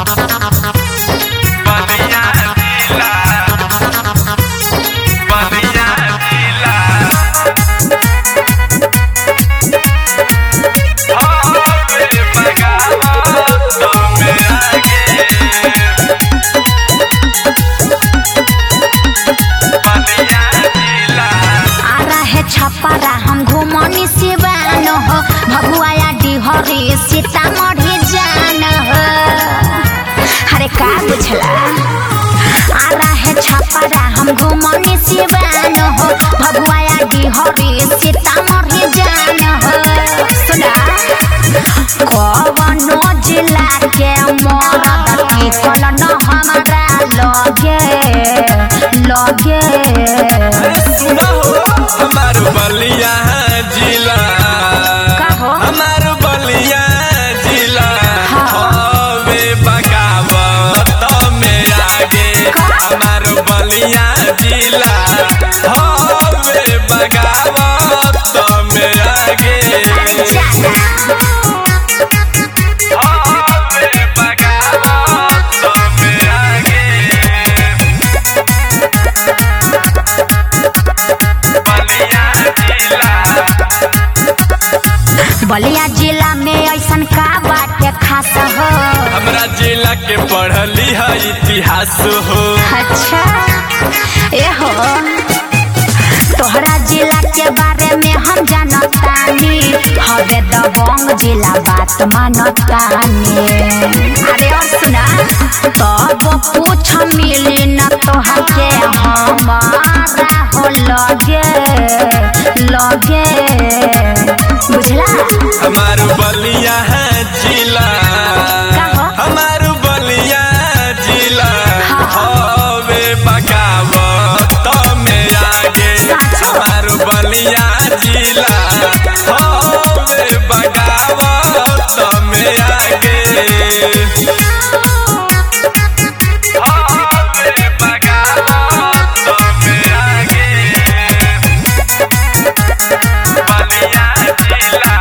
बलिया जिला बलिया जिला हवे बगावत में आगे बलिया जिला आ रहे छपरा हम घुमनी सिवान हो भगुआया डिहरी सीतामढ़ी जान हो अरे का बुझला आ रहे छपरा हम घुमनी सिवान हो भगुआया डिहरी सीतामढ़ी जान हो सुना कवनो जिला के मरद टिकल न हमारा लगे लगे सुना हो हमार बलिया जिला का हो? हमार बलिया जिला हाँ। हवे बगावत में आगे हमार बलिया जिला हवे बगावत में आगे हवे बगावत में आगे बलिया जिला बलिया जिला में ऐसन का बाटे खास हो हमरा जिला के पढ़ली है इतिहास हो अच्छा ए हो तोहरा जिला के बारे में हम जानतानी हवे दबंग जिला बात मानतानी अरे और सुना तब पूछ मिली न तोहर के हमारा हो लगे लगे बुझला हमार बलिया है जिला का हो? हमार बलिया जिला हाँ। हवे बगावत में आगे साचो? हमार बलिया जिला हवे बगावत में आगे हवे बगावत में आगे बलिया जिला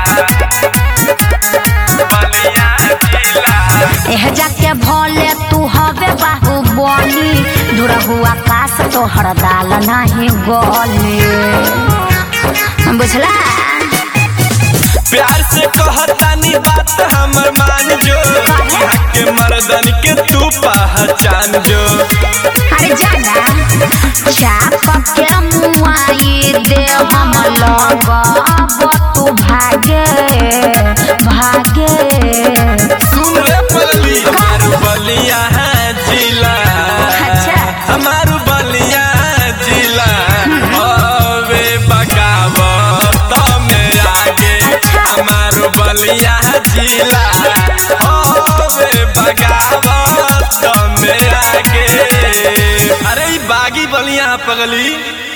बलिया जिला एह जाके भोले तू हवे बाहु बोली दूर हुआ आकाश तोहर दाल नहीं गोली बुझला प्यार से कहतानी बात हमर मान जो यहाँ के मर्दन के तू पहचान जो अरे जाना चाप के मुआई दे हम लोग अब तू भागे भागे सुन रे पगली हमार बलिया है जिला अच्छा। हमार बलिया जिला हवे बगावत में आगे हमार बलिया जिला हवे बगावत में आगे अरे ई बागी बलिया पगली